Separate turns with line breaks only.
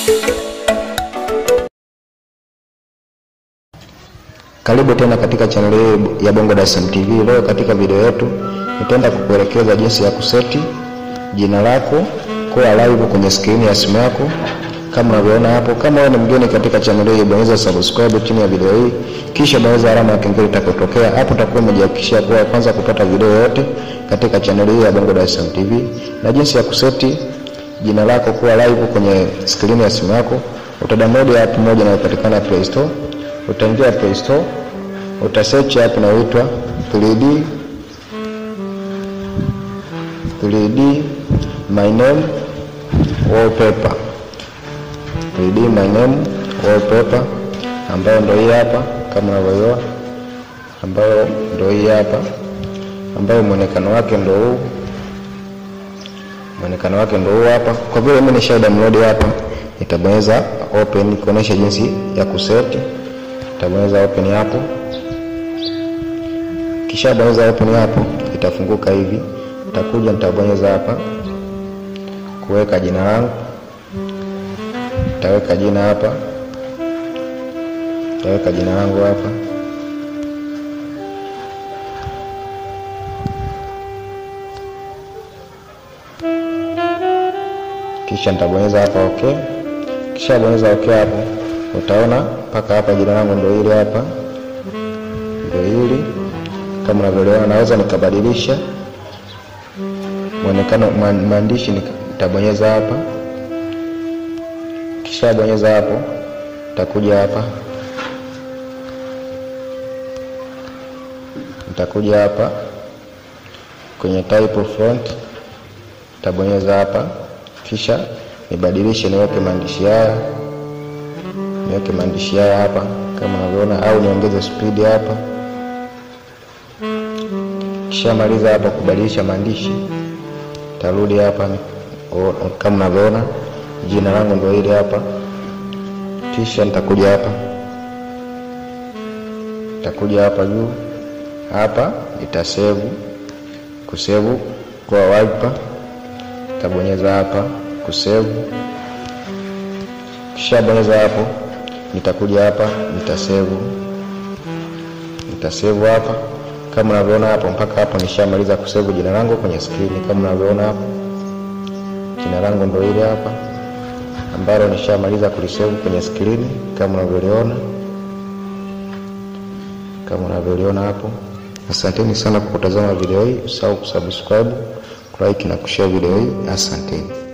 Karibu tena katika chaneli hii ya Bongo Dar es Salaam TV. Leo katika video yetu nitaenda kukuelekeza jinsi ya kuseti jina lako kuwa live kwenye skrini ya simu yako kama unavyoona hapo. Kama wewe ni mgeni katika chaneli hii, bonyeza subscribe chini ya video hii, kisha bonyeza alama ya kengele itakayotokea hapo. Utakuwa umejihakikishia kuwa kwanza kupata video yote katika chaneli hii ya Bongo Dar es Salaam TV. Na jinsi ya kuseti jina lako kuwa live kwenye skrini ya simu yako, utadownload app moja inayopatikana Play Store. Utaingia Play Store, utasearch app inayoitwa 3D 3D my name wallpaper 3D my name wallpaper ambayo ndio hii hapa kama unavyoiona, ambayo ndio hii hapa, ambayo mwonekano wake ndio huu, mwonekano wake ndio huu hapa. Kwa vile mimi nisha download hapa, nitabonyeza open kuonesha jinsi ya kuseti. Nitabonyeza open hapo, kisha bonyeza open hapo, itafunguka hivi. Nitakuja nitabonyeza hapa kuweka jina langu nitaweka jina hapa, nitaweka jina langu hapa, kisha nitabonyeza hapa okay. Kisha bonyeza okay hapo, utaona mpaka hapa jina langu ndio hili hapa, ndio hili kama unavyoelewana. Naweza nikabadilisha mwonekano maandishi, nitabonyeza hapa kisha bonyeza hapo, nitakuja hapa, nitakuja hapa kwenye type of font, nitabonyeza hapa, kisha nibadilishe, niweke maandishi haya, niweke maandishi haya hapa kama unavyoona, au niongeze speed hapa. Kisha maliza hapa kubadilisha maandishi, tarudi hapa kama unavyoona jina langu ndio hili hapa, kisha nitakuja hapa, nitakuja hapa juu hapa, nitasevu kusevu kwa wallpaper, nitabonyeza hapa kusevu, kisha bonyeza hapo, nitakuja hapa, nitasevu, nitasevu hapa kama unavyoona hapo. Mpaka hapo nishamaliza kusevu jina langu kwenye skrini, kama unavyoona hapo, jina langu ndio hili hapa ambalo nishamaliza kulisave kwenye skrini kama unavyoliona, kama unavyoliona hapo. Asanteni sana kwa kutazama video hii, usahau kusubscribe, kulike na kushare video hii. Asanteni.